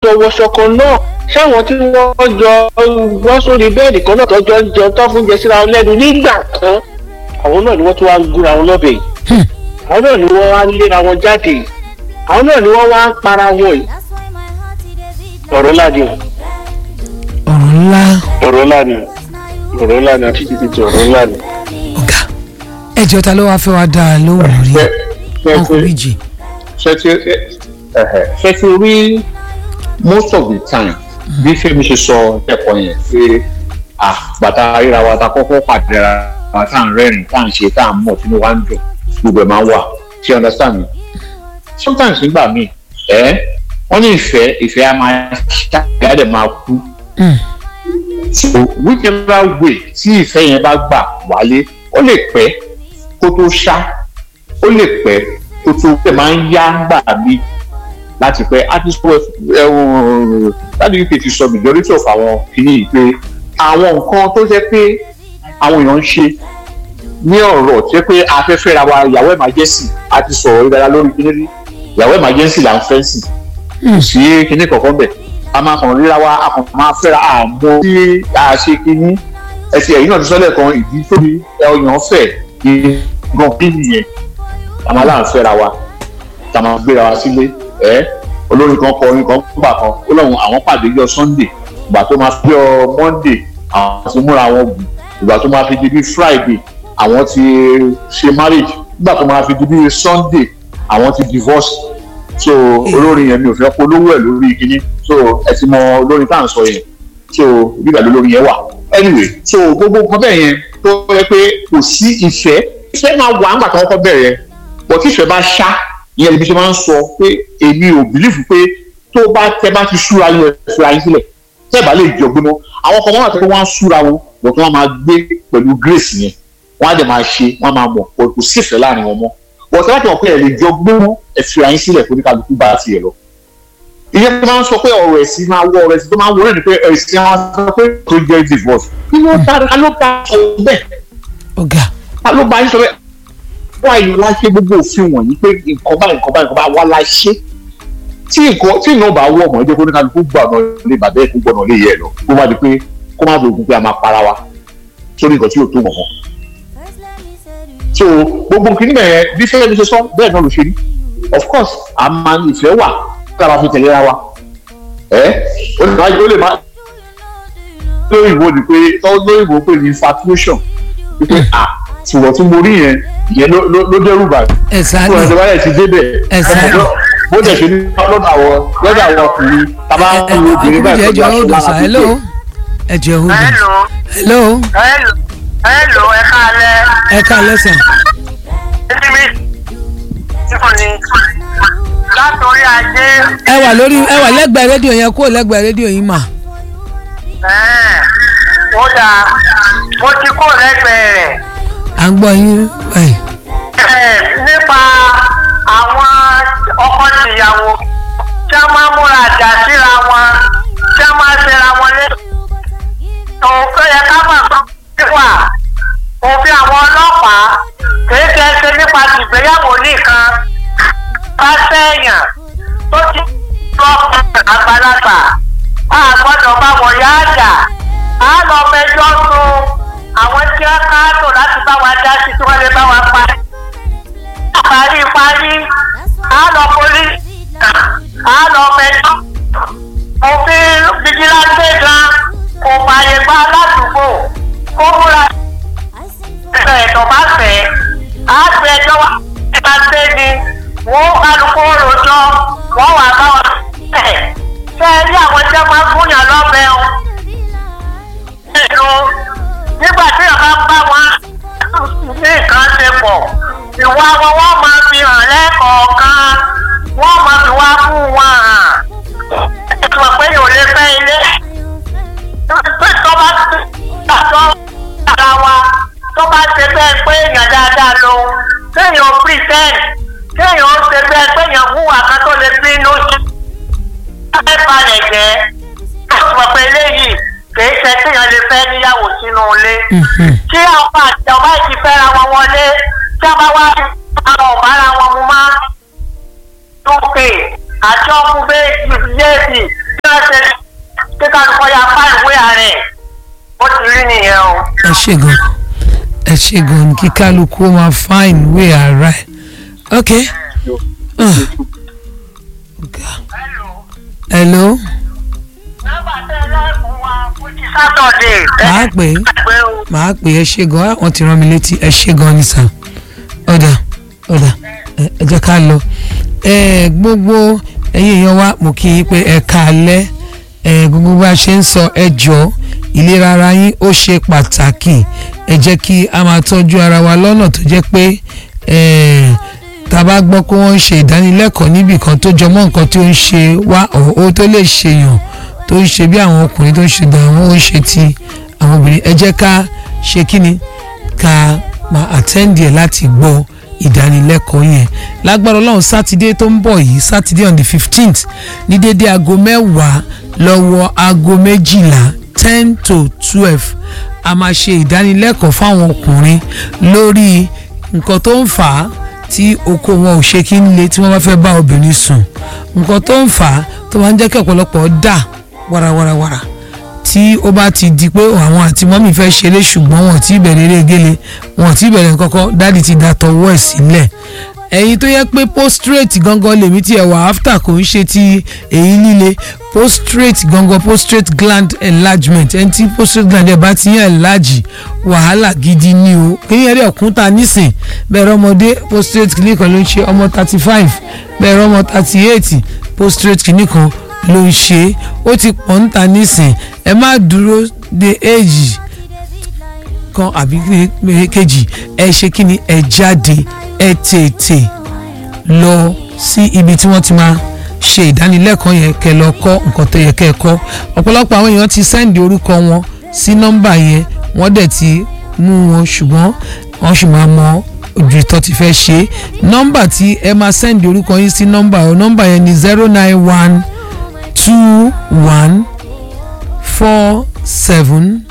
jọ wọṣọ kan náà ṣáwọn tí wọ́n jọ wọ́n sórí bẹ́ẹ̀dì kan náà tọ́jọ́ ń jẹun tó fún jẹ síra wọn lẹ́nu nígbà kan àwọn náà ni wọ́n tún wá ń gúnra wọn lọ́bẹ̀ yìí Hmm. àwọn náà ni wọ́n wá ń léra wọn jáde yìí àwọn náà ni wọ́n wá ń para wọn yìí ọ̀rọ̀ ńlá ni o ọ̀rọ̀ ńlá ọ̀rọ̀ ńlá ni o ọ̀rọ̀ ńlá ni àti títí ti ọ̀rọ̀ ńlá ni. ọ̀gá ẹjọ́ ta ló wá fẹ́ wá dá a lóhùn rí Ṣé- ṣé ọkọ̀ ti- méjì ṣé ti ẹ̀hẹ̀, ṣé ti rí most of the time bí Fẹ́mi ṣe sọ ẹ̀kọ́ yẹn pé àgbàtà ríra wa ta kọ́kọ́ pàdé ra wa tá à ń rẹ́rìn tá à ń ṣe tá à ń mọ̀ sínú wa ń dùn gbogbo ẹ̀ máa ń wà ṣé you understand me sometimes nígbà míì ẹ̀ wọ́n ní ìfẹ́ ìfẹ́ á máa ṣáà dẹ̀ máa kú Hmm. so whichever way tí ìfẹ́ yẹn bá gbà wálé ó lè pẹ́ kó tó ṣá ó lè pẹ́ kó tó pẹ́ máa ń yá gbà mí láti pẹ́ àti sọ ẹ̀wọ̀n láti uk ti sọ majority of àwọn kìíní yìí pé àwọn nǹkan tó jẹ́ pé àwọn èèyàn ń ṣe ní ọ̀rọ̀ tí ó pé afẹ́fẹ́ ra wa ìyàwó emergency àti sọ̀rọ̀ ìdára lórí kìíní rí ìyàwó emergency là ń fẹ́ sí kò sí kìíní kankan bẹ̀ a máa kàn ríra wa a kàn máa fẹ́ra àmọ́ tí a ṣe kìíní ẹsẹ̀ ẹ̀yìn náà ti sọ́lẹ̀ kan ìdí tóbi ọyàn fẹ̀ gan bí nìyẹn a máa láǹ fẹ́ra wa tá a máa gbéra wa sílé ẹ olórin kan kọ orin kan gbà kan ó lóun àwọn pàdé yọ sunday ìgbà tó máa fi ọ monday àwọn ti múra wọn gùn ìgbà tó máa fi di bí friday àwọn ti ṣe marriage nígbà tó máa fi di bí sunday àwọn ti divorce so olórin yẹn mi ò fẹ́ polówó ẹ̀ lórí kinní so ẹ ti mọ olórin tá à ń sọ yẹn so bíbẹ̀ lólórin yẹn wà anyway so gbogbo nǹkan bẹ́ẹ̀ yẹn tó yẹ pé kò sí ìfẹ́ ìfẹ́ máa wà nígbà tó kọ́kọ́ bẹ̀rẹ̀ bọ̀ tí ìfẹ́ bá ṣá ìyẹn ibi tí wọ́n máa ń sọ pé èmi ò bìlífù pé tó bá tẹ bá ti súra yín ẹ fúra yín sílẹ̀ tẹ́ bá lè jọ gbóná àwọn kan wọ́n wà tó wọ́n á súra wọn bọ̀ tí wọ́n máa gbé pẹ̀lú grace yẹn wọ́n á dẹ̀ máa ṣe wọ́n á máa mọ̀ pé kò sí ìfẹ́ láàrin wọn mọ́ bọ̀ tí wọ́n ti mọ̀ pé ẹ lè jọ gbóná ẹ fúra yín sílẹ̀ fún oníkàlùkù bá tiẹ̀ lọ ìyẹn tó máa ń sọ pé ọ̀rọ̀ ẹ̀sìn máa wọ ọ̀rọ̀ ẹ̀sìn tó máa ń wọ náà ni pé ẹ̀sìn àwọn sọ pé tó jẹ́ divorce kí ló bá ta ló bá sọ bẹ́ẹ̀ ọ̀gá ta ló bá yín sọ bẹ́ẹ̀ wá ìlú láṣẹ gbogbo òfin wọ̀nyí pé nǹkan báyìí nǹkan báyìí nǹkan báyìí wá láṣẹ tí nǹkan tí ìnáwó bá wọ̀ mọ́ ẹ jẹ́ kó ní kálukú gbà náà lè bàbá ẹ̀ kó gbọ́nà lè yẹ ẹ lọ kó má di pé kó má dogun pé a máa para wa sórí nǹkan tí yóò tó mọ̀ so gbogbo kìíní bẹ̀rẹ̀ bí fẹ́ẹ́ mi ṣe sọ bẹ́ẹ̀ náà ló ṣe rí of course a máa ní ìfẹ́ wà kí a máa fi tẹ̀lé ra wa ẹ ó lè máa ó lè máa lóyìnbó ni pé lóyìnbó pé ní infatuation wípé à ṣùgbọ́n tí mo rí yẹn ìyẹn ló ló dẹ́rù bà mí ẹ̀sán fún ẹni wáyé ti débẹ̀ Exactly. bó dẹ̀ ṣe ní lọ́dọ̀ àwọn lọ́dọ̀ àwọn ọkùnrin tá a bá ń wo obìnrin báyìí ẹjọ́ tó hold bá on sir ṣe hello ẹjọ́ hold on hello hello hello hello ẹ káalẹ́ ẹ ká lẹ́sàn títí mi sífò ni látòrí ajé ẹ wà lórí ẹ wà lẹ́gbẹ̀ẹ́ rédíò yẹn kúrò lẹ́gbẹ̀ẹ́ rédíò yín mà ẹ̀ẹ́n, ó dáa mo ti kó lẹ́gbẹ̀ẹ́ rẹ̀ à ń gbọ́ yín ẹ̀ Ẹ̀, nípa àwọn ọkọ tìyàwó tí a máa múra àjà síra wọn tí a máa ṣera wọn lé òun tó yẹ ká mọ̀ pé wà òfin àwọn ọlọ́pàá kìí ṣe ṣe nípa tìgbéyàwó nìkan bá sẹ́yìn tó ti lọ àgbàlagbà a gbọ́dọ̀ bá wọn yá àjà a lọ mẹjọ sun àwọn tí wọ́n káàtó láti bá wa dá sí tí wọ́n lè bá wa pa parí parí a lọ poli a lọ mẹjọ òfin fìjìláńtì gan kò fààyè gba aládùúgbò kó múra ẹ̀sọ̀ ẹ̀tọ́ bá fẹ́ á gbé ẹjọ́ wá ẹ̀ka gbé ni wọ́n kálukú rojọ́ wọ́n wà bá wọn ẹ̀ ṣe é rí àwọn tí wọ́n máa ń gúnyàn lọ́bẹ̀ o. ẹ̀nu nígbà tí wọ́n bá ń bá wọn ní nǹkan ṣe pọ̀ ìwà wọn wọ́n máa fi hàn lẹ́kọ̀ọ̀kan wọ́n máa fi wá fún wọn hàn. ẹ̀sùn pé yóò lè fẹ́ ilé. pé tó bá ti gbàgbọ́ ara wa tó bá ṣe bẹ́ẹ̀ pé èèyàn dáadáa ló kéèyàn pretend kéèyàn ṣe bẹ́ẹ̀ pé èèyàn hùwà kan tó lè bínú sí. ẹ balẹ̀ jẹ́ ó sọ pé eléyìí kìí ṣe kéèyàn lè fẹ́ níyàwó sínú ilé. tí àwọn àti ọba ti fẹ́ra wọn wọlé tí a bá wá àwọn ọ̀bára wọn mú má. tókè àti ọkùnrin bẹ́ẹ̀ yéèdì tí ẹ ṣe gan ẹ ṣe gan kí kálukú ó máa find way ara ẹ ok Ah. Ọ̀gá. hello nọ́mbà tẹ́ lẹ́kùn wa fún ti sátọ̀dé. màá pè é pé o màá pè é ẹ ṣe gan àwọn ti rán mi létí ẹ ṣe gan ní sàn ọ̀dà ọ̀dà ẹ ẹ jẹ́ ká lọ ẹ gbogbo ẹ̀yin èèyàn wa mo kí yín pé ẹ káalẹ́ ẹ gbogbo bá a ṣe ń sọ ẹ jọ ìlera ara yín ó ṣe pàtàkì ẹ jẹ́ kí a máa tọ́jú ara wa lọ́nà tó jẹ́ pé ẹ tá a bá gbọ́ pé wọ́n ń ṣe ìdánilẹ́kọ̀ọ́ níbì kan tó jọmọ́ nǹkan tí ó ń ṣe wá ó tó lè ṣèyàn tó ń ṣe bí àwọn ọkùnrin tó ń ṣe dààmú ó ń ṣe ti àwọn obìnrin ẹ jẹ́ ká ṣe kí ni ká máa àtẹ́ǹdì ẹ̀ láti gbọ́ ìdánilẹ́kọ̀ọ́ yẹn lágbára ọlọ́run sátidé tó ń bọ̀ yìí sátidé on the fifteenth ní dédé aago mẹ́wàá lọ́wọ́ aago méjìlá ten to twelve a máa ṣe ìdánilẹ́kọ̀ọ́ fáwọn ọkùnrin lórí nǹkan tó ń fà á tí oko wọn ò ṣe kí ń le tí wọ́n bá fẹ́ bá obìnrin sùn nǹkan tó ń fà á tó máa ń jẹ́ kí ọ̀pọ̀lọpọ̀ dà wàràwàràwàrà tí ó bá ti di pé àwọn àti mọ́mì fẹ́ ṣeré ṣùgbọ́n wọn ti bẹ̀rẹ̀ eré gele wọn ti bẹ̀rẹ̀ kọ́kọ́ dáàdi ti da tọwọ́ ẹ̀ sílẹ̀ ẹ̀yin tó yẹ pé postrate gangan lèmi tí ẹ wà after kò ń ṣe ti èyí líle postrate gangan postrate gland enlargement ẹni tí postrate gland ẹ bá ti yàn enlarge wàhálà gidi ni o kéèyàn rẹ̀ kúnta nísìn bẹ́ẹ̀ ọmọdé postrate kìíní kan ló ń ṣe ọmọ thirty five bẹ́ẹ̀ ọmọ thirty eight postrate kìíní kan ló ń ṣe ó ti pọ̀ ń ta nísìn ẹ má dúró de èjì kan àbí kejì ẹ ṣe kí ni ẹ jáde ẹ tètè lọ sí ibi tí wọ́n ti máa ṣe ìdánilẹ́kọ̀ọ́ yẹn kẹ́ lọ kọ́ nǹkan tó yẹ kẹ́ ẹ kọ́ ọ̀pọ̀lọpọ̀ àwọn èèyàn ti sẹ́ǹdì orúkọ wọn sí nọ́mbà yẹn wọ́n dẹ̀ ti mú wọn ṣùgbọ́n wọ́n sì máa mọ ojú ìtọ́ ti fẹ́ ṣe nọ́mbà tí ẹ máa sẹ́ǹdì orúkọ yín sí nọ́mbà ọ nọ́mbà yẹn ni zero nine one two one four seven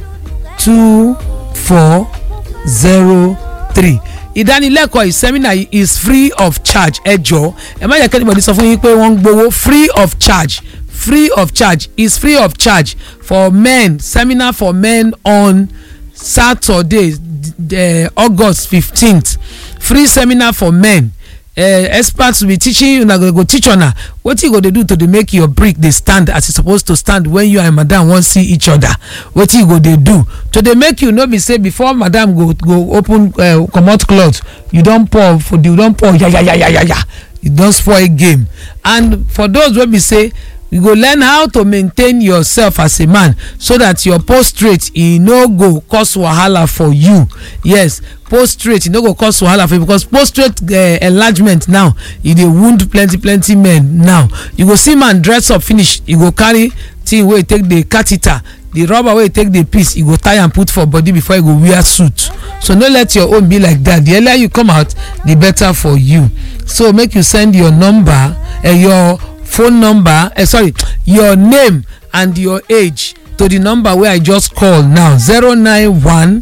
two four zero three ìdánilẹ́kọ̀ọ́ ìsẹ́mínà yìí is free of charge ẹ jọ̀ọ́ ẹ má yẹ kí anybody sọ fún yín pé wọ́n ń gbowó free of charge free of charge is free of charge for men seminar for men on saturday uh, august fifteenth free seminar for men uh, experts will be teaching una go go teach una wetin you go dey do to dey make your brick dey stand as e suppose to stand when you and madam wan see each other wetin you go dey do to dey make you no be say before madam go go open uh, comot cloth you don pour for the you don pour yayayayaya you don spoil game and for those wey be say you go learn how to maintain yourself as a man so that your prostrate e no go cause wahala for you yes prostrate e no go cause wahala for you because prostrate uh, enlargement now e dey wound plenty plenty men now you go see man dress up finish e go carry thing wey e take dey catheter the rubber wey e take dey piece e go tie am put for body before e go wear suit so no let your own be like that the earlier you come out the better for you so make you send your number uh, your phone number uh, sorry your name and your age to the number wey i just call now zero nine one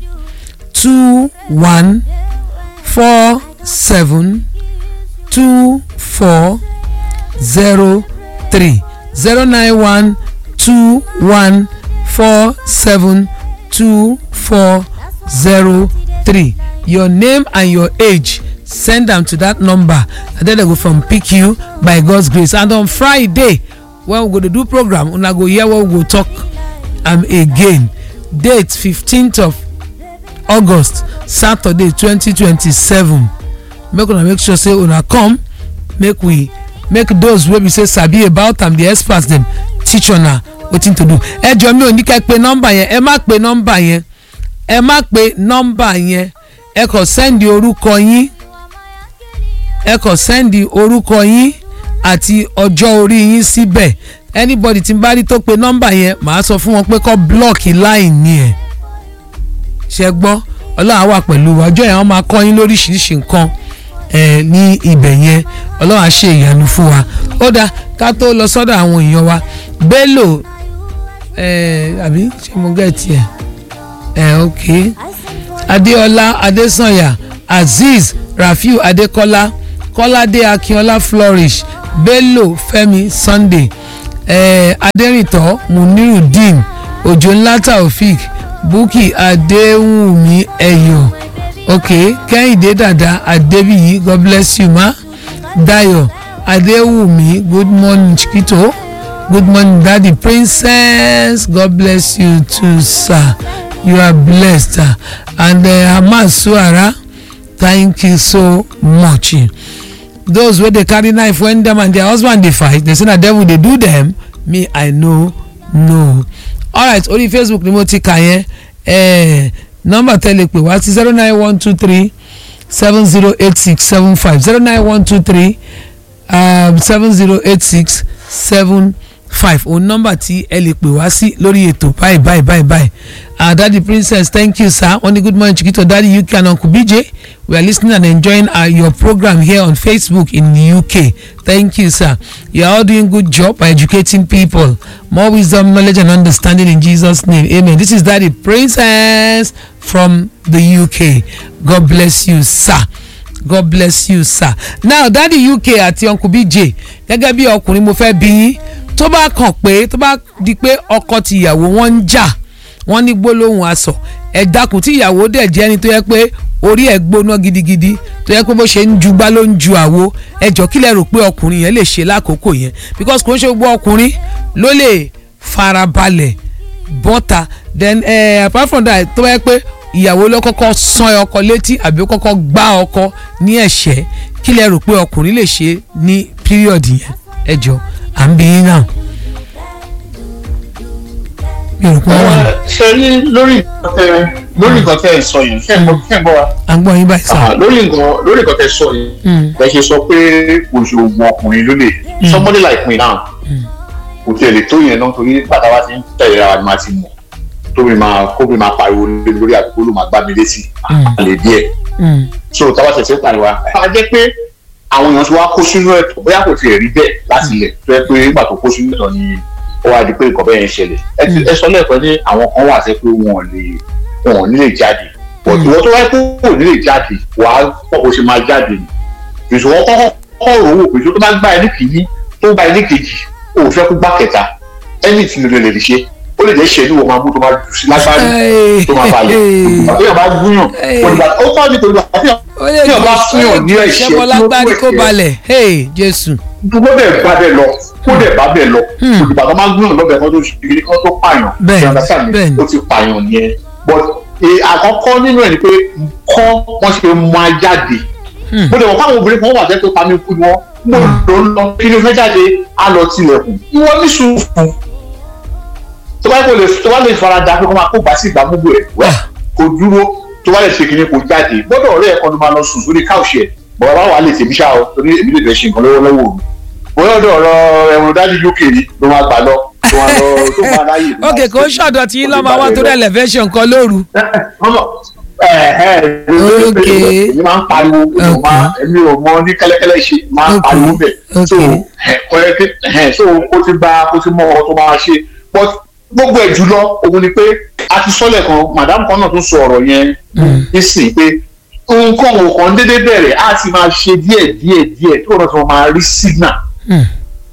two one four seven two four zero three zero nine one two one four seven two four zero three your name and your age send am to that number and then dem go from pick you by god's grace and on friday when we go dey do program una go hear what we go talk am again date fifteenth of august saturday twenty twenty seven make una make sure say una come make we make those wey be say sabi about am the experts dem teach una wetin to do ẹ jọ mi ò ní kẹ́ pe nọ́mbà yẹn ẹ má pe nọ́mbà yẹn ẹ má pe nọ́mbà yẹn ẹ kàn sẹ́ndì orúkọ yín ẹ kàn sẹ́ndì orúkọ yín àti ọjọ́ orí yín síbẹ̀ anybody tí n bá rí tó pe nọ́mbà yẹn màá sọ fún wọn pé kọ́ blọ́ọ̀kì line yẹn ṣe gbọ́ ọlọ́run á wà pẹ̀lú wa ọjọ́ yẹn wọ́n máa kọ́ yín lóríṣiríṣi nǹkan ẹ̀ ní ibẹ̀ yẹn ọlọ́run á ṣe ìyanu fún wa ó dáa ká tó lọ sọ́dọ̀ àwọn èèyàn wa bello ẹ̀ àbí ṣé mo gẹ̀ẹ́tì ẹ̀ ẹ̀ ok adéọlá adésànyà azeez rafiu adékọlá kọ́ládé akínọlá flourish bello fẹ́mi sunday eh, adẹ́rìntọ́ munirudeen òjò ńlá taofik bukki adéwùmí ẹ̀yọ̀ ok kẹ́hìndé dàda adébíyí god bless you ma dayo adéwùmí good morning chiquito good morning daddy princess god bless you too sir you are blessed uh, and uh, hamas suara thank you so much those wey dey carry knife when dem and their husband dey fight dey say na devil dey do dem me i no know alright orí facebook ni mo ti kà yẹn eh, nọ́mbà tẹ́lẹ̀ pé wá sí zero nine one two three seven zero eight six seven five zero nine one two three seven zero eight six seven five òun nọ́mbà tí ẹ lè pè wá sí lórí ètò báyìí báyìí báyìí báyìí uh, daddy princess thank you sir only good morning chiquito daddy uk and uncle bj we are listening and enjoying uh, your program here on facebook in the uk thank you sir you are all doing good job by educating people more wisdom knowledge and understanding in jesus name amen this is daddy princess from the uk god bless you sir god bless you sir now daddy uk àti uncle bj gẹ́gẹ́ bí ọkùnrin mo fẹ́ bí yín tó bá kàn pé tó bá di pé ọkọ tìyàwó wọn ń jà wọ́n ní gbólóhùn aṣọ ẹ dákun tí ìyàwó dẹ̀ jẹ́ ẹni tó yẹ pé orí ẹ̀ gbóná gidigidi tó yẹ pé bó ṣe ń ju gbá ló ń ju àwo ẹ jọ kí lẹ rò pé ọkùnrin yẹn lè ṣe lákòókò yẹn because kò ń ṣe gbogbo ọkùnrin ló lè farabalẹ̀ bọ́ta then eh, apart from that tó yẹ pé ìyàwó ló kọ́kọ́ sán ọkọ létí àbí ó kọ́kọ́ gbá ọkọ ní ẹ̀ṣẹ́ kí lẹ rò pé ọkùnrin lè ṣe ní period yẹn ẹ jọ à ń bí yín náà mi ò rò pé wọ́n wà ní. ṣe rí lórí nǹkan tẹ lórí nǹkan tẹ ẹ sọ yẹn ṣe ń bọ ṣe ń bọ wa. à ń gbọ́ yín báyìí sá. Ah, lórí nǹkan lórí nǹkan tẹ sọ yẹn bẹ ṣe sọ pé òṣogbo ọkùnrin ló lè somebody like me now kò tiẹ̀ lè tó yẹn náà torí bàtà wa ti ń tẹ̀lé ra wa ni màá ti mọ̀ tóbi máa kóbi máa pariwo lé lórí àdúgbò ló máa gbá mi létí àlè díẹ̀ Mm. so táwa tẹ̀sẹ̀ pariwo a jẹ́ pé àwọn èèyàn ti wá kó sínú ẹ̀tọ́ bóyá kò tiẹ̀ rí bẹ́ẹ̀ láti ilẹ̀ tó yẹ pé nígbà tó kó sínú ẹ̀tọ́ ni ó wá di pé nǹkan bẹ́ẹ̀ ń ṣẹlẹ̀ ẹ ti- ẹ sọ lẹ́ẹ̀kan ní àwọn kan wà sẹ́ pé wọn ò lè wọn ò ní lè jáde but ìwọ tó wáyé pé wọn ò ní lè jáde wàá pọ̀ bó ṣe máa jáde ni ìṣòwò kọ́kọ́ kọ́ rò wò pé tó bá gbá ẹni kìíní tó bá ẹni kejì ó fẹ́ kó gbá kẹta ẹni tí lè lè ṣe ó lè jẹ́ ṣẹ́ni wọ́n máa mú tó máa jù sí lágbárí tó máa balẹ̀ ìgbà tó yàn bá gúnyàn òdìgbà ó kọ́ ní torí àti ó lè tí ọba fún yàn ní ẹ̀ṣẹ̀ ṣẹ́bọ́ lágbárí kó balẹ̀ hey jésù. kó dẹ̀ bá bẹ́ẹ̀ lọ kó dẹ̀ bá bẹ́ẹ̀ lọ òdìgbà tó máa gúnyàn lọ́bẹ̀ kan tó ṣe kiri kan tó pààyàn Bẹ́ẹ̀ni, You understand me? bẹ́ẹ̀ni. ó ti pààyàn yẹn but eh, àkọ́kọ́ nínú ẹ̀ ni pé kọ́ wọ́n ṣe máa jáde mo dẹ̀ wọ́n fáwọn obìnrin kan wà tẹ́ tó pa mí kú ni wọ́n mo lò ó lọ kí ni o fẹ́ jáde á lọ tilẹ̀kùn ìwọ ní sùúrù tó bá kò lè tó bá lè fara da pé kó máa kó gbà sí ìgbà gbogbo ẹ̀ wá kò dúró tó bá lè ṣe kíní kò jáde gbọ́dọ̀ ọ̀rẹ́ ẹ̀kọ́ ló máa lọ sùn sórí káùsì ẹ̀ bọ̀dọ̀ bá wà lè tèmi ṣá o torí èmi lè fẹ́ ṣe nǹkan lọ́wọ́lọ́wọ́ o bóyá ọ̀dọ̀ ọ̀rọ̀ ẹ̀wọ̀n dájú UK ni ló máa gbà lọ tó máa lọ tó máa ráyè. ló máa ok kò ń ṣe. ṣọ̀dọ̀ tí Ó ti lọ́mọ gbà wọn bẹ́ẹ̀ tó lọ. dẹ̀ lẹ́fẹ̀ẹ́sọ̀ nǹkan lóru. Ọmọ, ẹ, ẹ, Ok. èmi máa ń pariwo èmi ò máa- èmi ò mọ ní kẹ́lẹ́kẹ́lẹ́ ṣe máa ń Ok. pariwo bẹ̀ so Ok. ẹ, kọ́ ẹ kí- ẹ, so ó ti gba ó ti mọ ọ tó máa ṣe but gbogbo ẹ̀ jùlọ òun ni pé a ti sọ́lẹ̀ kan madam kan náà tún sọ ọ̀rọ̀ yẹn nísìnyí pé nǹkan òkan déédéé bẹ̀rẹ̀ á ti máa ṣe díẹ̀ díẹ̀ díẹ̀ tó náà ti máa rí signal Hmm.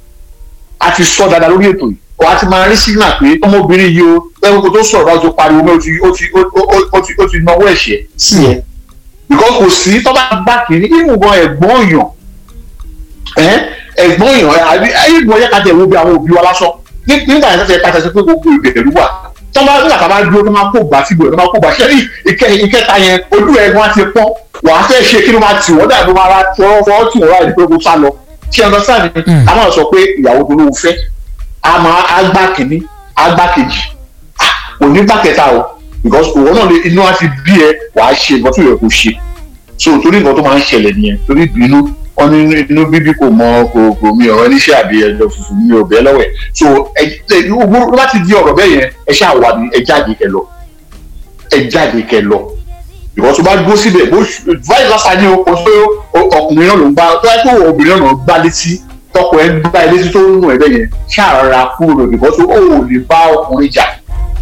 a ti sọ dáadáa lórí ètò yìí wàá ti máa rí signal pé ọmọbìnrin yìí o ẹ̀rọ kò tó sọ̀rọ̀ bá tó pariwo mẹ́ o ti o ti o o o ti o ti náwó ẹ̀ṣẹ̀ sí ẹ because kò sí tó bá gbá kiri ìmùgọ̀ ẹ̀gbọ́n èèyàn ẹ̀ ẹ̀gbọ́n èèyàn àbí ìgbọ̀n yẹ ká tẹ̀ wo bí àwọn òbí wa lásán Ní- nígbà yẹn tẹ̀ ká tẹ̀ sí pé gbogbo ìbẹ̀rù wà tó bá nígbà tá a bá dúró tó máa kó gbà síbò tó máa kó gbà ṣẹ́rí ìkẹ́ ìkẹta yẹn ojú ẹ̀ wọn ti pọ́n wàá fẹ́ ṣe kí ló máa tì wọ́n dàbí wọn ara fọwọ́ fọwọ́ tì wọ́n láì pé kó sá lọ ṣé ẹ lọ sáà ni a máa sọ pé ìyàwó tó lóun fẹ́ a máa agbá kìíní agbá kejì Ah, kò ní gbà kẹta o because òwò náà lè inú á ti bí ẹ wàá ṣe nǹkan tó yẹ kó ṣe so torí nǹkan tó máa ń ṣẹlẹ̀ nìyẹn torí ìbínú wọn ní inú bíbí kò mọ kò kò mi ọ̀rọ̀ oníṣẹ́ àbí ẹjọ́ funfun mi ò bẹ́ẹ̀ lọ́wọ́ ẹ̀ so ẹ ẹ owó láti di ọ̀rọ̀ bẹ́ẹ̀ yẹn ẹ ṣáà wà ní ẹ jáde kẹ lọ ẹ jáde kẹ lọ ìwọ tó bá dúró síbẹ̀ bó báyìí lásán ní o kò sí ọkùnrin náà ló ń gbá tó yẹ kó obìnrin náà ló ń gbá létí tọkọ ẹ ń gbá ẹ létí tó ń nù ẹ bẹ́ẹ̀ yẹn ṣáà ra kúrò ìbọn tó ó lè bá ọkùnrin jà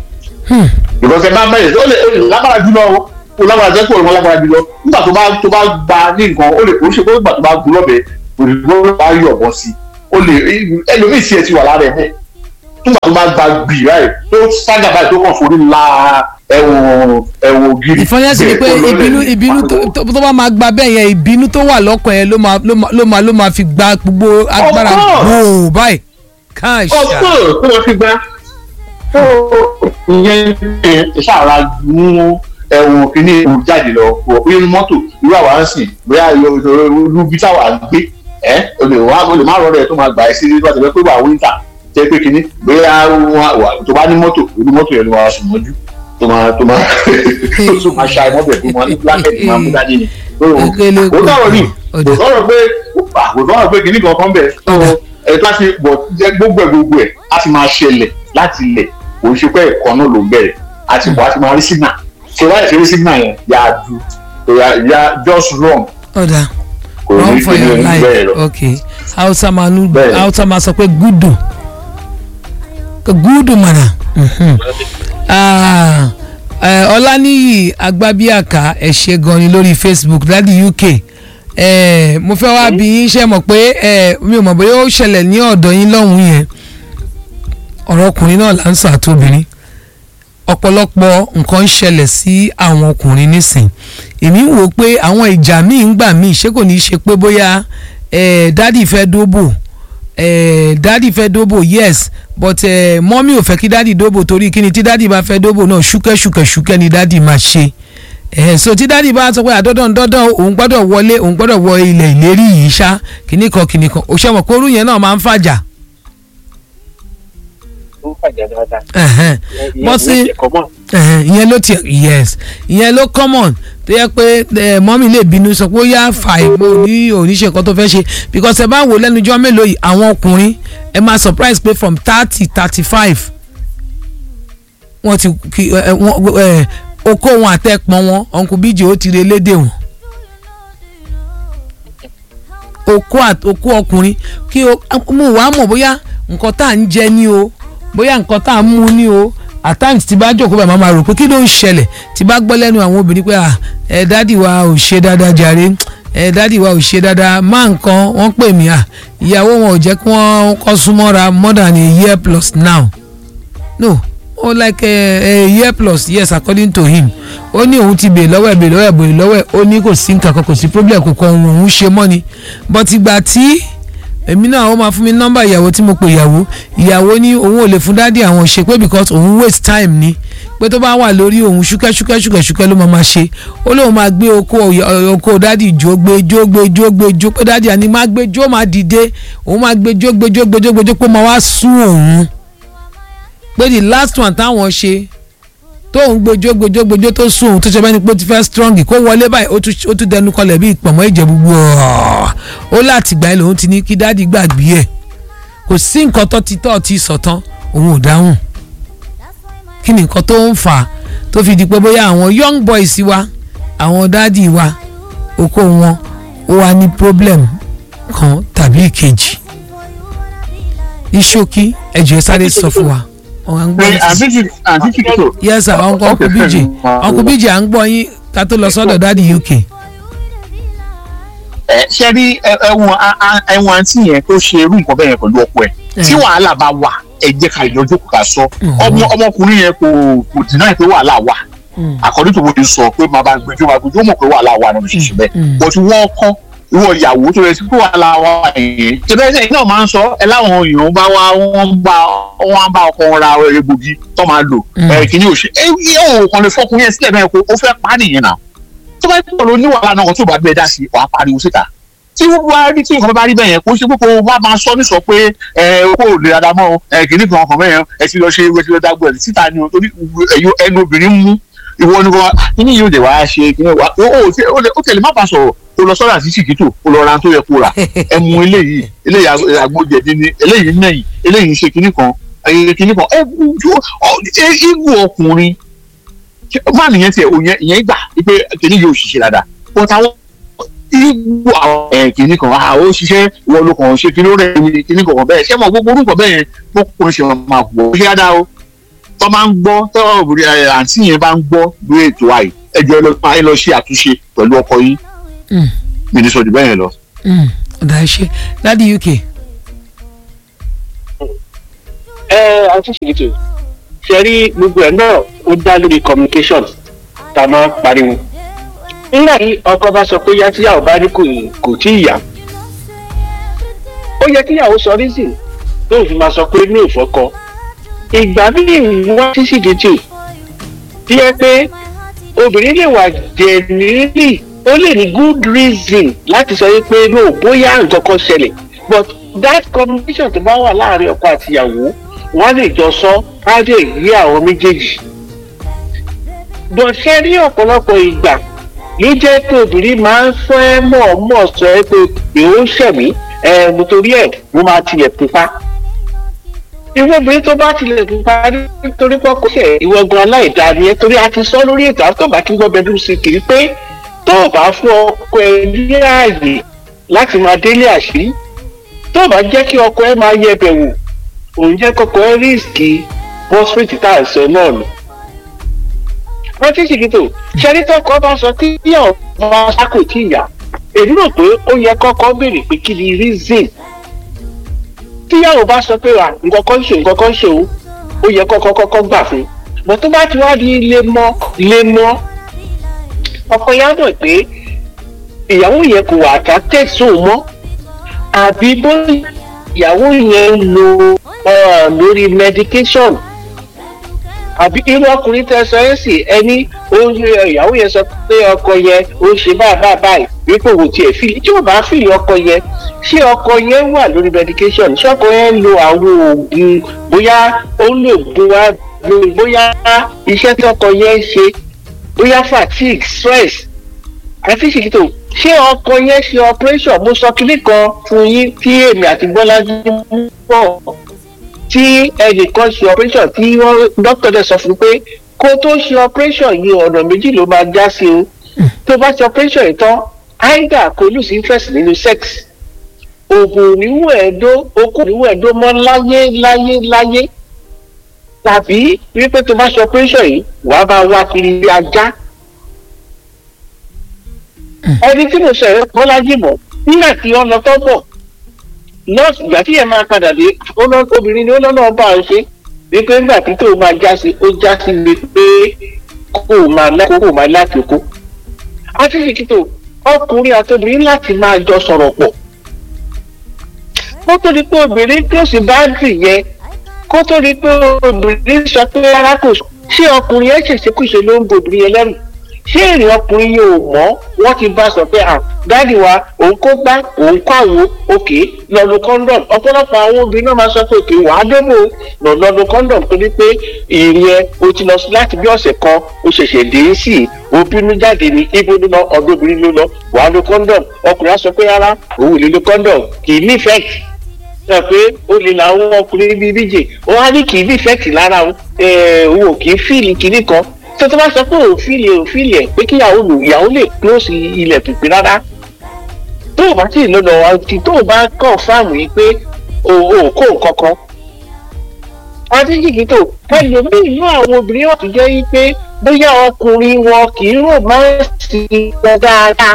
ìbọn tẹ máa ń bẹ̀rẹ̀ ó lè ó lè lágbára jùlọ o ó lágbára jẹ́ kó o lágbára jùlọ nígbà tó bá tó bá gba ní nǹkan ó lè kó ṣe pé nígbà tó bá gun lọ́bẹ̀ òdìbò bá yọ̀ bọ́ sí ó lè ẹlòmíì sí ẹ ti wà lára ẹ̀ bẹ́ẹ̀ nígbà tó bá gba gbì ráì tó ságà báyìí tó kàn forí la ẹ wo ẹ wo gírí. ìfọyẹ́sì ni pé bẹ́ẹ̀ ó lọlẹ̀ ìbínú ní ìbínú tó- pàtó. tó tó bá máa gba bẹ́ẹ̀ yẹn ìbínú tó wà lọ́kàn yẹn ló máa ló máa ló máa ló máa fi gba gbogbo agbára course. gbòò báyìí káàṣà ọ̀pọ̀ tó wọ́n fi gbá. tó ìyẹn ẹ ṣàrà mú ẹ̀wọ̀n kìíní ewu jáde lọ wọ̀ pé inú mọ́tò irú àwa ń sìn bóyá irú bí táwa ń gbé ẹ o lè wá o lè má rọrọ ẹ tó máa gbà ẹ sí nígbà tó fẹ́ pé wà wíńtà jẹ́ pé kìíní bóyá wà tó bá ní mọ́tò irú mọ́tò yẹn ló máa sùn mọ́jú tó máa tó máa tó máa ṣa mọ́tò ẹ̀ tó máa ní blanket máa mú dání ni. Ekele kò sọ̀rọ̀ ni ọ̀dà. kò sọ̀rọ̀ pé kò sọ̀rọ̀ pé kìíní kankan bẹ̀ Ọ̀dà. ẹ̀ tó a ṣe bọ̀ jẹ́ gbogbo ẹ̀ gbogbo ẹ̀ á ti máa ṣẹlẹ̀ láti ilẹ̀ kò ń ṣe pé ẹ̀kọ́ náà ló bẹ̀rẹ̀ àti bọ̀ á ti máa rí signal ṣe wáyé ṣe rí signal yẹn yà á du yà yà just wrong ọ̀dà kò run ní for kí ni your oní bẹ́ẹ̀ life lọ. ok hausa máa nu Bẹ́ẹ̀. hausa máa sọ pé gúdù gúdù mọ̀nà mhm. Ah, eh, ọláníyì agbábíàká ẹ ṣé gan ni lórí facebook dádì uk eh, mo fẹ́ wá bí yín ṣe mọ̀ pé eh, mi ò mọ̀ bóyá ó ṣẹlẹ̀ ní ọ̀dọ̀ yín lọ́hùn-ún yẹn ọ̀rọ̀ ọkùnrin náà là ń sọ àtòbìnrin ọ̀pọ̀lọpọ̀ nǹkan ń ṣẹlẹ̀ sí àwọn ọkùnrin nísìn èmi ń wò ó pé àwọn ìjà míì ń gbà míì ṣé kò ní í ṣe pé bóyá eh, dádì fẹ́ dóbò eh, dádì fẹ́ dóbò yes but eh, mọ́mí ò fẹ́ kí dádì dóbò torí kíni tí dádì bá fẹ́ dóbò náà ṣúkẹ́ ṣúkẹ́ ṣúkẹ́ ni dádì máa ṣe eh, so tí dádì bá sọ pé àdọ́dọ̀ dọ́dọ̀ òun gbọ́dọ̀ wọlé òun gbọ́dọ̀ wọ ilẹ̀ ìlérí yìí ṣá kìnnìkan kìnnìkan òṣèwọ̀n kórú yẹn náà máa ń fàjà ó fàjà dáadáa. ẹ̀hẹ́n. Wọ́n sì- Ẹ̀hẹ̀n, ìyẹn ló tiẹ̀ yes ìyẹn ló common tó yẹ pé ẹ, mọ́mí lè bínú sọ pé ó yá fà ìmọ̀ ní oníṣe kan tó fẹ́ ṣe because ẹ bá wò lẹ́nujọ́ mélòó yìí àwọn ọkùnrin ẹ máa surprise pé from thirty thirty five wọ́n ti kí ẹ, ẹ, wọ́n ẹ, okó wọn àtẹ̀pọ̀n wọn uncle bíjì ó ti re lédè wọn okó àt- okó ọkùnrin kí o mú wàá mọ̀ bóyá nǹkan tá à ń jẹ ní o bóyá nǹkan tá à ń mú ní o at times tí bá jókòó báyìí máa ma rò pé kí ló ń ṣẹlẹ̀ tí bá gbọ́ lẹ́nu àwọn obìnrin pé à ẹ dádì wa ò ṣe dáadáa jàre ẹ dádì wa ò ṣe dáadáa má nǹkan wọ́n pè mí à ìyàwó wọn ò jẹ́ kí wọ́n kọ́ súnmọ́ra more than a year plus now no ó like a, a year plus yes according to him ó ní òun ti bèè lọ́wọ́ ẹ̀ bèè lọ́wọ́ ẹ̀ bèè lọ́wọ́ ẹ̀ ó ní kò sí nǹkan kan kò sí problem kò kàn òun ṣe mọ́ ni but ìgbà tí èmi náà ó máa fún mi nọ́mbà ìyàwó tí mo pè ìyàwó ìyàwó ní òun ò lè fún dádì àwọn ṣe pé because òun waste time ni pé tó bá wà lórí òun ṣúkẹ́ ṣúkẹ́ ṣúkẹ́ ṣúkẹ́ ló máa ma ṣe ó lóun máa gbé oko ọ̀yà- oko dádì jó gbé jó gbé jó gbé jó pé dádì àní máa gbé jó máa dìde òun máa gbé jó gbé jó gbé jó gbé jó pé máa wá sún òun pé the last one táwọn ṣe tóun gbẹjọ gbẹjọ gbẹjọ tó sùn òun tó ṣe bẹ́ni pé ó ti fẹ́ strong kó wọlé báyìí ó tún- ó tún dẹnu kọlẹ̀ bí ìpọ̀mọ́ ìjẹ́ gbogbo ọ̀ọ́ ó láti gbà ẹ́ lòun ti ní kí dáàdi gbàgbé ẹ̀ kò sí nǹkan tó ti tọ́ ti sọ̀tán òun ò dáhùn kí ni nǹkan tó ń fà á tó fi di pé bóyá àwọn young boys wa àwọn dáàdi wa oko wọn ó wá ní problem kan tàbí ìkejì ní ṣókí ẹ̀jọ̀ ẹ sáré sọ fún wa ọ̀hún à ń gbọ́ yín. àǹtí kìkìtò yes sir uncle uncle bj uncle bj à ń gbọ́ yín ká tó lọ sọ́dọ̀ dáàdi uk. ẹ ṣe rí ẹwọn ẹwọn àǹtí yẹn tó ṣe irú nǹkan bẹ́ẹ̀ yẹn pẹ̀lú ọkọ ẹ̀ tí wàhálà bá wà ẹ jẹ́ ká ìjọ jókòó ká sọ ọmọ ọmọkùnrin yẹn kò kò dínà pé wàhálà wà àkọ́dé tó wọ́n sọ pé máa bá gbẹjọ́ máa gbẹjọ́ mọ̀ pé wàhálà wà nínú ṣíṣe bẹ́ẹ̀ bọ́tú wọ́n kọ́ ìwọ ìyàwó tó yẹ sí pé wàhálà wà yẹn ṣẹbẹ́ ẹ̀sẹ̀ náà máa ń sọ ẹ láwọn èèyàn bá wá wọ́n bá wọ́n bá ọkọ wọn ra egbògi tó máa lò ẹ̀ kìíní òṣè ẹ yóò kàn lè fọkùnrin yẹn sílẹ̀ bẹ́ẹ̀ kó ó fẹ́ pa á nìyẹn náà tó bá tó lọ ní wàhálà náà tó bá gbé dá sí wàá pariwo síta tí wọ́n bá rí tí nǹkan bá rí bẹ́ẹ̀ yẹn kó ṣe pé kó wá máa sọ nísọ pé ẹ kó o lè dáadáa mọ́ ẹ kìíní kan ọkàn bẹ́ẹ̀ yẹn ẹ ti lọ ṣe ewé ti lọ dágbọ́ ẹ̀ síta ni o torí ẹ̀yọ ẹnu obìnrin mú ìwọ ni wọn kíní yóò dé wàá ṣe kíní wàá ó tẹ̀lé má bàa sọ̀rọ̀ kó lọ sọ́dọ̀ àti ṣìkìtò kó lọ ra tó yẹ kó rà ẹ mú eléyìí eléyìí àgbójẹ̀dí ni eléyìí nẹ̀yìn eléyìí ṣe kíní kan ẹ̀yẹ kíní kan ẹ igun ọkùnrin má nìyẹn tiẹ̀ òyìn ìyẹn gbà pé kíní yóò ṣiṣẹ́ dáadáa but àwọn igbó àwọn ẹ̀ kìíní kan a ó ṣiṣẹ́ ìwọ ló kàn ṣe kíní ó rẹ̀ ní kíní kan bẹ́ẹ̀ ṣé mo gbogbo orúkọ bẹ́ẹ̀ yẹn mo kò ṣe máa wọ̀ ó ṣe dáadáa o tọ́ máa ń gbọ́ tọ́ àǹtí yẹn bá ń gbọ́ lórí ètò àì ẹjọ́ ẹ lọ máa ẹ lọ ṣe àtúnṣe pẹ̀lú ọkọ yín mi ní sọ jù bẹ́ẹ̀ yẹn lọ. ọ̀dà ṣe láti uk. ẹ àti ṣètò ṣe rí gbogbo ẹ náà ó dá lórí communication tá a máa ń pariwo nígbà tí ọkọ bá sọ pé yá tíyàwó bá ní kò kò tí ì yá ó yẹ kíyàwó sọ reason tó fi máa sọ pé ní ìfọkọ ìgbà míì wọ́n ti sì dìtì tí ẹ pé obìnrin lè wà genuinely ó lè ní good reason láti sọ pé no bóyá nǹkan kan ṣẹlẹ̀ but that communication tó bá wà láàrin ọkọ àtìyàwó wọ́n lè jọ sọ á lè rí àwọn méjèèjì but ṣe rí ọ̀pọ̀lọpọ̀ ìgbà ló jẹ́ pé obìnrin máa ń fẹ́ mọ̀ọ́mọ̀ sọ ẹ́ pé èó ṣẹ̀mí ẹ̀ nítorí ẹ̀ mo máa tilẹ̀ pupa irú obìnrin tó bá tilẹ̀ pupa nítorí pọ́kọ́ ṣẹ̀ ìwọ gan aláìda ni ẹ torí a ti sọ lórí ètò àti tó bá tún gbọ́ bẹ́ẹ̀ sí kiri pé tó o bá fún ọkọ ẹ ní ààyè láti máa délé àṣírí tó o bá jẹ́ kí ọkọ ẹ máa yẹ bẹ̀ wò òun jẹ́ kọ́kọ́ ẹ rísìkì bọ́sírìtì tá à ń sọ náà nù wọ́n ti ṣèkìtò ṣẹ́rí tọkọ bá sọ tí yíyàn bá sákò tí ìyá èmi rò pé ó yẹ kọ́kọ́ béèrè pé kí ni reason tíyàwó bá sọ pé wà nǹkan kan ṣe nǹkan kan ṣe o ó yẹ kọ́kọ́ kọ́kọ́ gbà fún bọ́ tó bá ti wá di lemọ́ lemọ́ ọkọ yá mọ̀ pé ìyàwó yẹn kò wà attracted sóun mọ́ àbí bóyá ìyàwó yẹn ń lo lórí medication àbí irú ọkùnrin tẹ sọ ẹ sì ẹni ìyàwó yẹn sọ pé ọkọ yẹn ó ṣe báyìí báyìí báyìí wípé òun tiẹ̀ fìlì tí ò bá fìlì ọkọ yẹn ṣé ọkọ yẹn wà lórí medication ṣé ọkọ yẹn ń lo àwọn oògùn bóyá ó ń lò oògùn wa bóyá iṣẹ́ tí ọkọ yẹn ń ṣe bóyá fatigue stress àti ṣèkìtò ṣé ọkọ yẹn ṣe operation mo sọ kinní kan fún yín tí èmi àti bọ́lájú mú pọ̀ tí ẹnìkan ṣe operation tí wọ́n dókítà dẹ̀ sọ fún pé kó tó ṣe operation yìí ọ̀nà méjì ló máa já sí o tó bá ṣe operation yìí tán either kò lose interest nínú sex oògùn níwọ̀n ẹ̀dó okùn níwọ̀n ẹ̀dó mọ́ láyé láyé láyé tàbí wípé tó bá ṣe operation yìí wàá bá wá kiri ilé ajá ẹni tí mo sọ̀rọ̀ bọ́lájì mọ̀ nígbà tí wọ́n lọ tọ́ bọ̀ nọ́ọ̀sì ìgbà tí yẹn máa padà dé obìnrin ni ó lọ́nà ọba ọ̀ ṣe wípé nígbà tí tó máa já sí ó já sí mi pé kó máa láti kó máa láti kó. àti ṣèkìtò ọkùnrin àti obìnrin láti máa jọ sọ̀rọ̀ pọ̀. kó tó di pé obìnrin tó sì bá dì yẹn kó tó di pé obìnrin sọ pé rárá kò ṣé ọkùnrin ẹ̀ ṣèṣekúṣe ló ń bo obìnrin yẹn lẹ́rù ṣé èrè ọkùnrin yìí ò mọ́ wọ́n ti bá sọ pé dáàdì wa òun kó gbá òun kó àwo òkè lọ́nu condom ọ̀pọ̀lọpọ̀ àwọn obìnrin náà máa sọ pé òkè wàá débò lọ lọ́nu condom torí pé ìrìn ẹ o ti lọ sí láti bí ọ̀sẹ̀ kan o ṣẹ̀ṣẹ̀ dé sí i o bínú jáde ní ibo ló lọ ọdún obìnrin ló lọ wàá lo condom ọkùnrin á sọ pé rárá òun ò lè lo condom kì í nífẹ̀ẹ́ sọ pé ó lè làwọn ọkùnrin bíi méje ó wá ní kì í nífẹ̀ẹ́ lára òun ò kì í fíìlì kinní kan tó tó bá sọ pé òfin lè òfin lè pé kíyàwó lò ìyàwó lè close ilẹ̀ pípé rárá tó o bá tí ì lọ́nà àti tó o bá kàn fáàmù yìí pé o ò kó nǹkan kan. adéjìgì tó ẹlòmíì inú àwọn obìnrin wà tó jẹ́ yí pé bóyá ọkùnrin wọn kì í rò máa ń sí wọn dáadáa.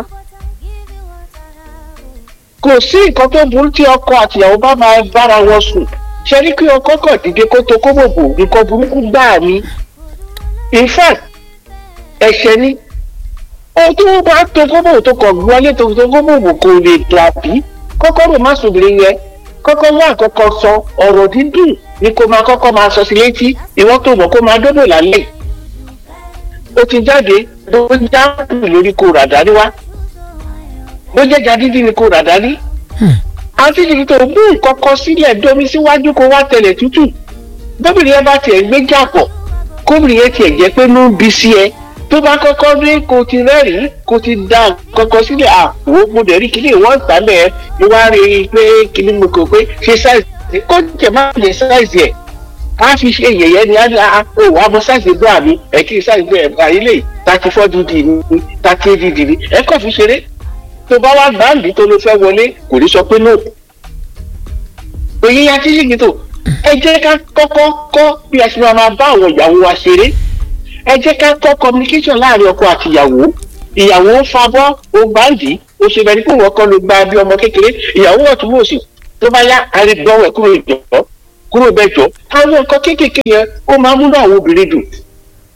kò sí nǹkan tó burú tí ọkọ àtìyàwó bá máa bára wọn sùn ṣe ní kí ọkọ kàn dìde kó tó kó bòbò nǹkan burúkú gbáà ni in fact ẹ̀ṣẹ̀ ni ohun tó bá tó gómìnà tó kọ̀ wọlé tó tó gómìnà kò lè dàbí kọ́kọ́ rò má sòbìrì yẹn kọ́kọ́ wá àkọ́kọ́ sọ ọ̀rọ̀ dídùn ni kò máa kọ́kọ́ máa sọ sí létí ìwọ́n tó mọ̀ kó máa dóbò lálẹ́ ó ti jáde ló já lórí kó rà dání wá bó jẹ́ já dídí ni kó rà dání àti ìdí tó mú nǹkan kan sílẹ̀ domi síwájú kó wá tẹ̀lẹ̀ tútù gómìnà yẹn bá tiẹ̀ gbé jà pọ̀ kóbìnrin yẹn tiẹ̀ jẹ́ pé ló ń bi sí ẹ tó bá kọ́kọ́ rí kó ti rẹ́rìn-ín kó ti da kọ́kọ́ sílẹ̀ àwọ̀ mo dẹ̀ rí kíní ìwọ́n ìsàlẹ̀ ẹ ni wọ́n á rí i pé kíní mo kò pé ṣe sáìsì kó jẹ̀ má lè sáìsì ẹ̀ á fi ṣe yẹ̀yẹ́ ni á ní a ó wàá mọ sáìsì gbọ́ àmì ẹ̀ kí sáìsì ẹ̀ bá ilé thirty four dd ni thirty eight dd ni ẹ kọ́ fi ṣeré tó bá wá gbàǹdì tó ló fẹ́ wọlé kò ní sọ pé no òye ya tíṣìkì tó ẹ jẹ́ ká kọ́kọ́ kọ́ bí a ṣe máa máa bá àwọn ìyàwó wa ṣeré ẹ jẹ́ ká kọ́ communication láàrin ọkọ àti ìyàwó ìyàwó ń fabọ́ ó gbàǹdì ó ṣe bẹ́ẹ̀ ni kó wọ́n kọ́ ló gba bí ọmọ kékeré ìyàwó ọ̀tún wò sí tó bá yá àrídọ́wọ̀ ẹ̀ kúrò ìjọ kúrò bẹ́ẹ̀ jọ àwọn nǹkan kéékèèké yẹn ó máa múlò àwọn obìnrin dùn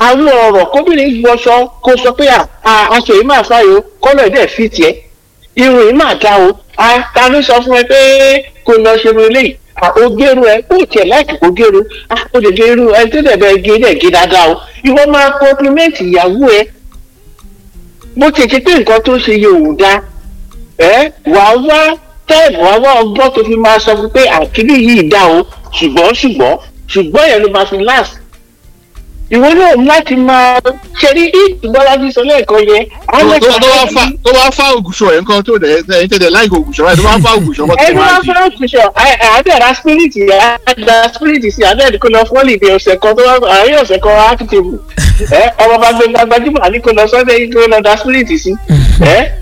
àwọn ọ̀rọ̀ kóbìnrin wọṣọ kó sọ pé à, à, aṣọ yìí máa fáyọ kọ́lọ̀ dẹ̀ fi tiẹ̀ irun yìí máa dá o à, ta ló sọ fún ẹ pé kò lọ ṣe irun eléyìí à, o gẹrun ẹ kó tiẹ̀ láìpẹ́ kó gẹrun à, o lè gẹ irun ẹ tó dẹ̀ bẹ gé dẹ̀ gé dáadáa o ìwọ máa kọ́pímẹ́ǹtì ìyàwó ẹ bó ti ṣe pé nǹkan tó ṣe yóò wù dá ẹ wàá wá táìmù wàá wá ọgbọ́n tó fi máa sọ fún pé àkíní yìí dá o ṣùgbọ́n ṣùgbọ́n ṣùgbọ́n yẹn ló máa fi last ìwọ náà ní láti máa ṣeré ìgbọ́lájú sọ lẹ́ẹ̀kan yẹn. àwọn tó tó wá ẹ̀ka fa tó wá fa ògùṣọ ẹ̀ nǹkan tó dẹ̀ ẹ̀yin tẹ̀lé láìka ògùṣọ ẹ̀ tó wá fa ògùṣọ mọ́ ẹni wá fẹ́ òkùnṣọ àádẹ́ra spirit àádẹ́ra spirit sí àádẹ́rẹ́ kó lọ fọ́ọ̀lì ní ọ̀sẹ̀ kan tó wá àárín ọ̀sẹ̀ kan wá fi tèbù ẹ ọmọ bá gbé gbajúmọ̀ àní kó lọ sọ́dẹ̀ yìí kó lọ da spirit sí ẹ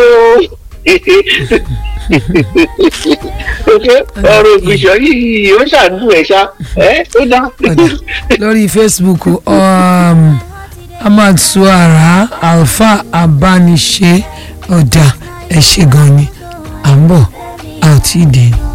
ọ̀rọ̀ ògùnṣọ yìí ó ṣàdùn ẹ̀ ṣá ẹ ó dá. ọ̀dà lórí facebook um, ahmad suara alfa abániṣe ọ̀dà ẹ̀ ṣe gan ni à ń bọ̀ a ò tí ì dé.